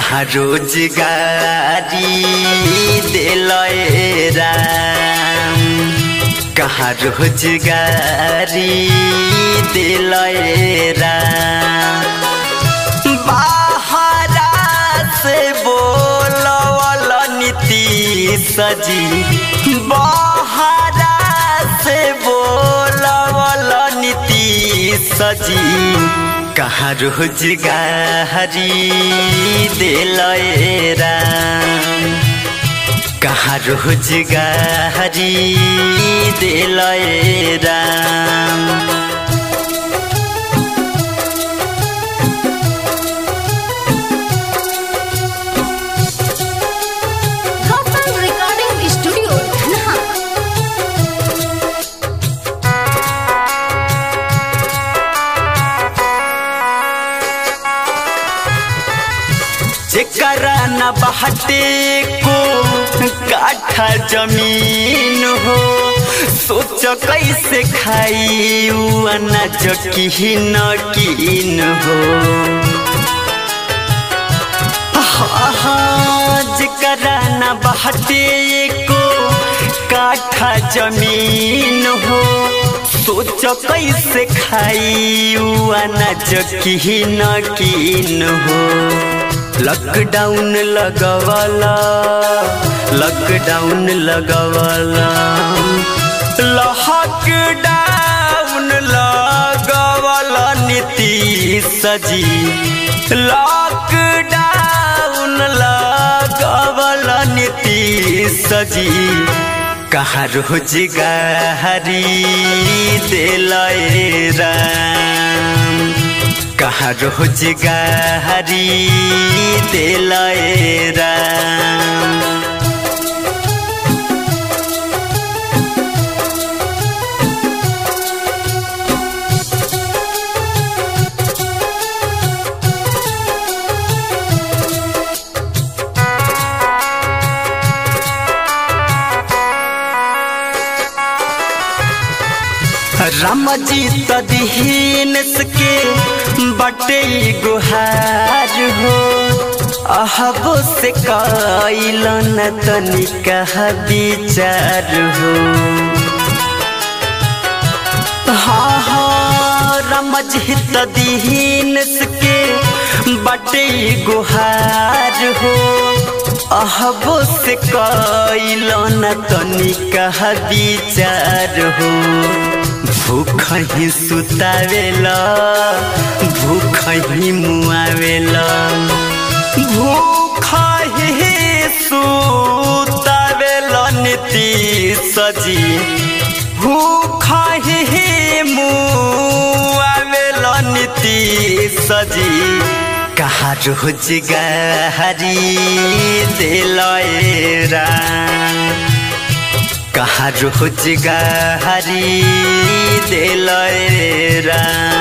कहाँ रोजगारी दिलय राम कहाँ रोजगारी दिलय राम बाहरा से बोलवल नीति सजी बाहरा से बोलवल नीति सजी कहाँ रोजगारी दिलय राम कहाँ रोजगारी दिलय Ram Gotham Recording Studio, Dhanha. जेकरा न बहते को काठा जमीन हो सोच कैसे खाई उ अनाज की न कीन हो हा हा जेकरा न बहते को काठा जमीन हो सोच कैसे खाई उ अनाज की न कीन हो लॉकडाउन लगवाला लॉकडाउन लगवाला लॉकडाउन लगवाला नीति सजी लॉकडाउन लगवाला नीति सजी कहाँ रोजगारी दिलय राम कहाँ रोजगारी दिलय राम राम जी तदहीन के बटे गुहार हो अहबो से कैलन तनिका विचार हो हाँ हाँ राम जी तदहीन के बटे गुहार हो अहबो से कैलन तनिका विचार हो भूख ही सुतावेला भूख ही मुआवेला भूख ही सुतावेला नीति सजी भूख ही मुआवेला नीति सजी कहाँ रोजगारी दिलय राम कहाँ रोजगारी दिलय राम